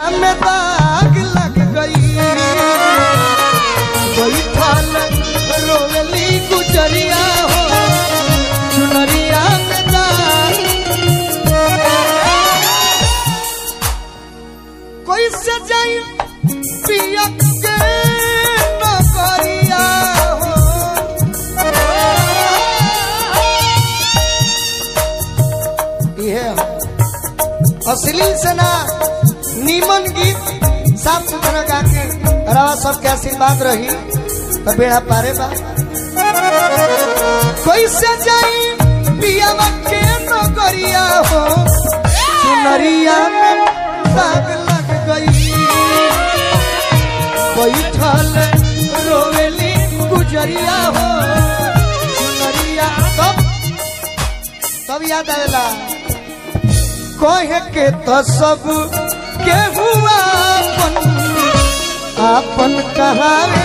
में दाग लग गई बैठल रोवली गुजरिया हो चुनरिया में दाग कोई से जाई पिया के नगरिया हो इहे हो अश्लील से ना नीमन गीत साफ सुथरा गा के रवा सबके आशीर्वाद रही तो बेड़ा पारे बा कोई से जाई पियावा के नगरिया हो सुनरिया में दाग लग गई बैठल रोवेली गुजरिया हो सुनरिया तब तब याद आवेला कहे के तो सब के हुआ अपन अपन कहावे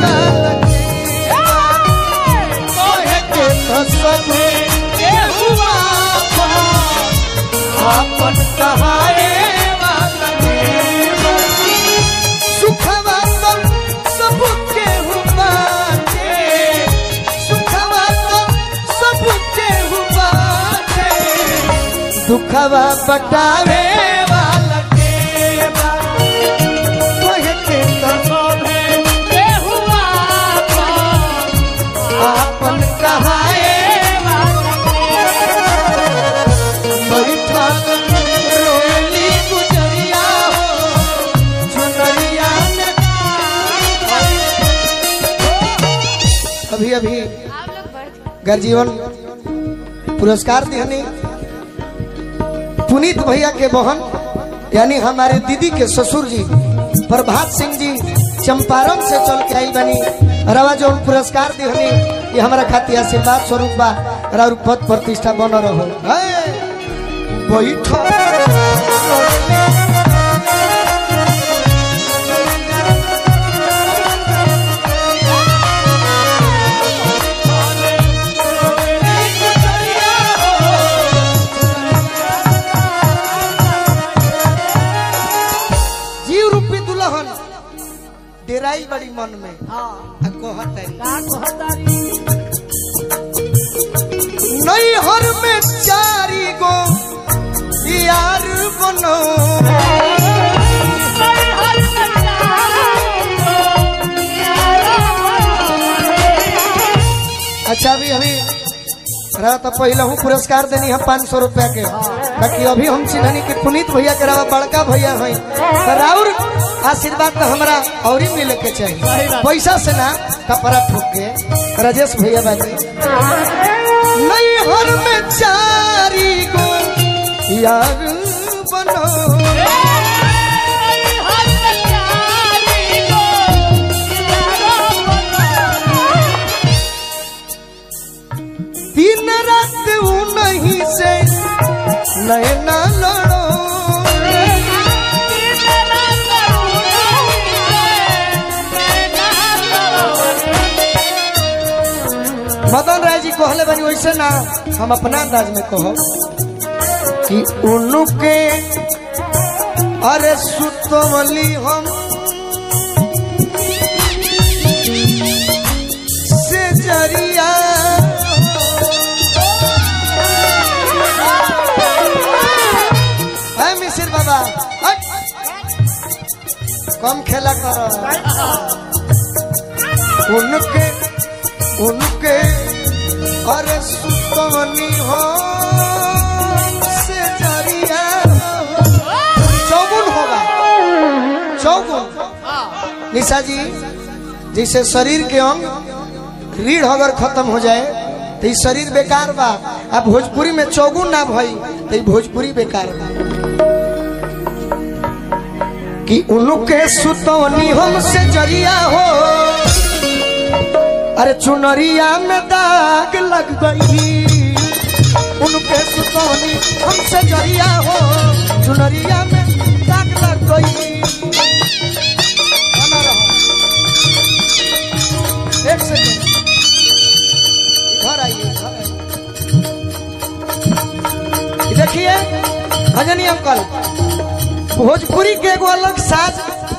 कहे के तो सब के हुआ अपन अपन कहावे सुखवा तो सब के हुआ सुखवा तो सब के हुआ दुखवा बटावे वाला के बा तोहे के तो के हुआ आपन कहाए बैठल रोली गुजरिया हो चुनरिया में अभी अभी आप लोग बढ़ गर्जीवन पुरस्कार दिहनी पुनीत भैया के बहन यानी हमारे दीदी के ससुर जी प्रभात सिंह जी चंपारण से चल के आई बनी रवा जो पुरस्कार दिहनी ये हमारा खातिर आशीर्वाद स्वरूप बा और पद प्रतिष्ठा बन रहो बैठो जीव रूपी दुल्हन डेराई बड़ी मन में हाँ आ कहत है का कहतारी नैहर में चारी गो यार बनो अच्छा अभी अभी रहा तो पहले हूँ पुरस्कार देनी है पाँच सौ रुपया के बाकी अभी हम चिन्हनी कि पुनीत भैया के रहा बड़का भैया है तो राउर आशीर्वाद तो हमारा और ही मिले के चाहिए पैसा से ना कपड़ा ठोक के राजेश भैया बाजी नैहर में चारी गो यार बनो दिन रात ऊ नहीं से नैना लड़ो मदन राय जी कहले बनी वैसे ना हम अपना अंदाज में कहो कि उनके अरे सुतवली हम से जरिया है मिसिर बाबा हट। कम खेला करो उनके उनके अरे सुतवनी हो से जरिया चौगुन होगा चौगुन निशा जी जैसे शरीर के अंग रीढ़ अगर खत्म हो जाए तो ई शरीर बेकार बा अब भोजपुरी में चौगुन ना भई तो ई भोजपुरी बेकार बा कि उनके सुतवनी हमसे जरिया हो अरे चुनरिया में दाग लग गई उनके सुतौनी हमसे जरिया हो चुनरिया में दाग लग गई बना रहो। एक सेकंड घर आइए घर आइए। ये देखिए भजनी अंकल भोजपुरी के एगो अलग साज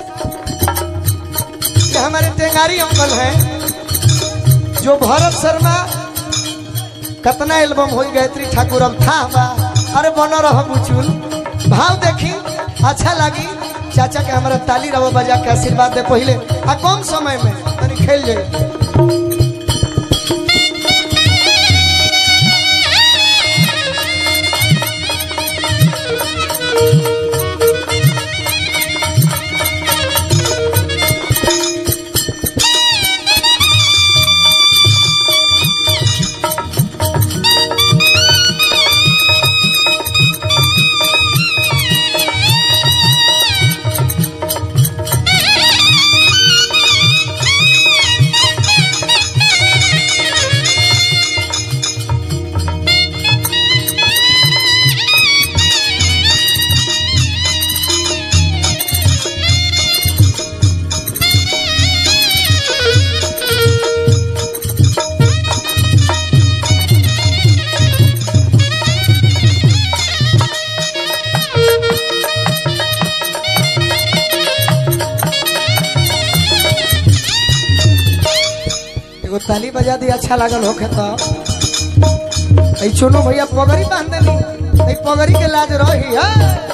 ये हमारे टेंगारी अंकल हैं जो भरत शर्मा कतना एल्बम हो गायत्री ठाकुर हम था बा अरे बन रह बुचुल भाव देखी अच्छा लगी चाचा के हमारा ताली रवा बजा के आशीर्वाद दे पहले आ कम समय में तनी खेल जाए एगो ताली बजा दी अच्छा लागल होखे तो ऐ चुनो भैया पगड़ी बांध देली ऐ पगड़ी के लाज रही है